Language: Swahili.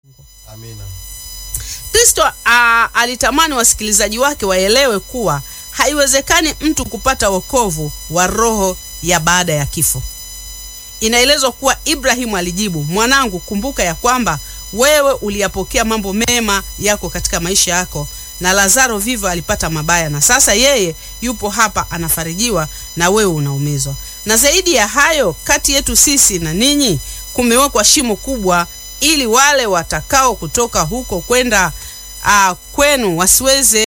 Amina. Kristo a, alitamani wasikilizaji wake waelewe kuwa haiwezekani mtu kupata wokovu wa roho ya baada ya kifo. Inaelezwa kuwa Ibrahimu alijibu, mwanangu, kumbuka ya kwamba wewe uliyapokea mambo mema yako katika maisha yako, na Lazaro vivyo alipata mabaya, na sasa yeye yupo hapa anafarijiwa, na wewe unaumizwa. Na zaidi ya hayo, kati yetu sisi na ninyi kumewekwa shimo kubwa, ili wale watakao kutoka huko kwenda uh, kwenu wasiweze